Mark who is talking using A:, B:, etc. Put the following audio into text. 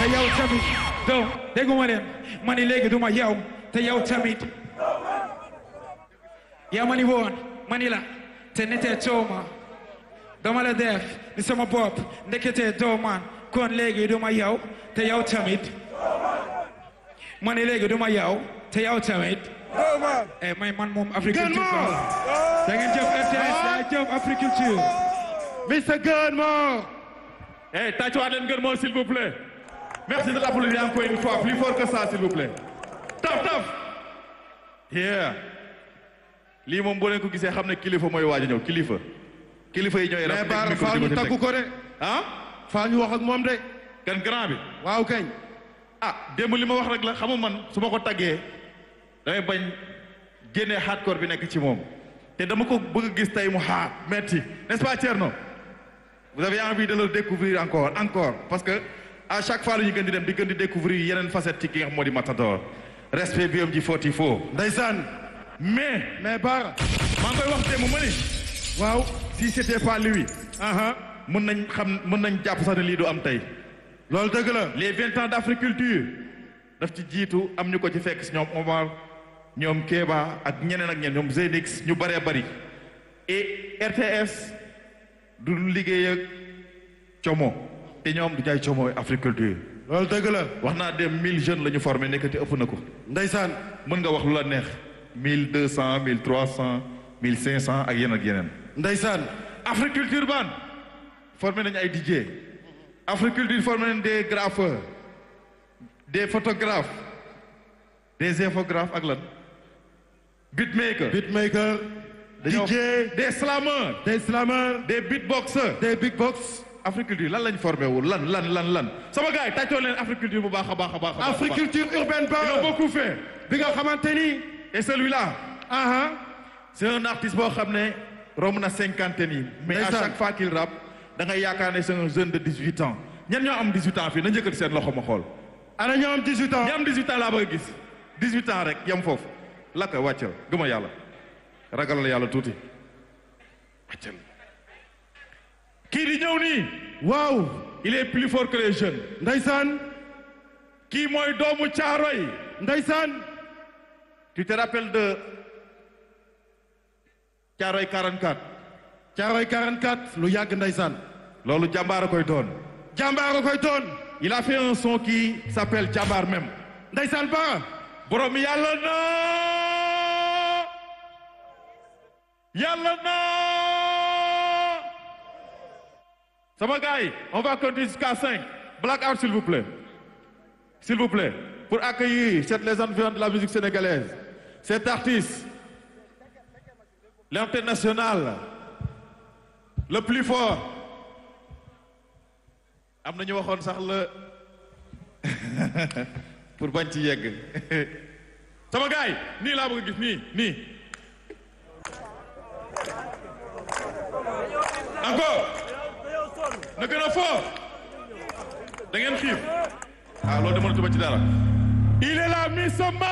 A: yow tamit donc dégguma leen ma ni léegi du ma yow te yow tamit yaa ma ni woon ma ni la te nitee tooma dama la def ni sama bopp ndeketee doomaan kon léegi du ma yow te yow tamit ma ni léegi du ma yow te yow tamit eh may man moom agriculture da ngeen jëf RTS da jëf agriculture
B: Mr. Gunmore.
C: Eh, tâchez leen gën moo s'il vous plaît. Merci de l'applaudir encore une fois, plus fort que ça s'il vous plaît. Taf taf. Yeah. lii moom boo leen ko gisee xam ne kilifa mooy waaj a ñëw kilifa. kilifa yi ñooy
B: mais
C: rafetlu
B: Baara
C: micro
B: faa
C: di
B: ñu
C: ko ci
B: taggu
C: teg.
B: ko de.
C: ah.
B: faa ñu wax ak moom de.
C: kan grand bi.
B: waaw kañ.
C: ah démb li ma wax rek la xam nga man su ma ko taggee damay bañ génnee hardcore bi nekk ci moom te dama ko bëgg a gis tey mu xaar metti n'est-ce pas Thierno vous avez envie de le découvrir encore encore parce que à chaque fois lu ñu gën di dem di gën di découvrir yeneen facette ci ki nga xam moo di Matador respect bi am ji footi foo
B: ndeysaan.
C: mais
B: mais Baara.
C: maa ngi koy wax démb ma ni
B: waaw.
C: si c'était pas lui
B: aha
C: mën nañ xam mën nañ jàpp sax ne lii du am tey
B: loolu dëgg la.
C: les vingt ans d'agriculture daf ci jiitu am ñu ko ci fekk si ñoom Omar ñoom Kéba ak ñeneen ak ñeneen ñoom Zenix ñu bëree bëri et RTS du liggéey ak como te ñoom du jaay como agriculture
B: loolu dëgg la.
C: wax naa dem mille jeunes la ñu formé nekkati ëpp na ko
B: ndeysaan.
C: mën nga wax lu la neex mille deux cent mille trois cent mille cinq cent ak yeneen ak yeneen
B: ndeysaan.
C: agriculture ban formé nañu ay DJ agriculture formé nañu des graffeurs des photographes des infographes ak lan beatmaker
B: beatmaker.
C: dañoo
B: DJ.
C: des slameurs
B: des slameurs.
C: des beatboxers
B: des big box.
C: agriculture lan lañ formé wul lan lan lan lan sama gars yi tàccoo leen agriculture bu baax a baax a baax a baax
B: agriculture urbaine
C: ils ont
B: Baara.
C: beaucoup fait
B: bi nga xamante ni.
C: et celui-là
B: aha
C: c'est un artiste boo xam ne romb na cinquantaine yi mais à
B: Ndeysaan.
C: chaque fois qu'il rappe da ngay yaakaar ne c'est un jeune de 18 ans ñan ñoo am 18 ans fii na njëkkati seen loxo ma xool
B: ana ñoo am 18 ans.
C: ñi am 18 ans laa bëgg a gis 18 ans rek yem foofu lakka wàccal gëma yàlla ragal la yàlla tuuti wàccal kii di ñëw nii
B: waaw.
C: il est plus fort que les jeunes
B: ndeysaan.
C: kii mooy doomu Caaroy
B: ndeysaan.
C: tu te rappelles de Caaroy 44
B: Caaroy 44. lu yàgg ndeysaan.
C: loolu jàmbaar a koy doon
B: jàmbaar a koy doon.
C: il a fait un son qui s'appelle jàmbaar même
B: ndeysaan Baara.
C: borom yàlla na yàlla na sama gars yi on va compter jusqu'à cinq black out s'il vous plaît s'il vous plaît pour accueillir cette légende vivante de la musique sénégalaise cet artiste l'international le plus fort am na ñu waxoon sax la pour bañ ci yegg sama gars yi nii laa bëgg a gis nii nii encore na gën a fort da ngeen xiif ah loolu de mënatuma ci dara il est là mi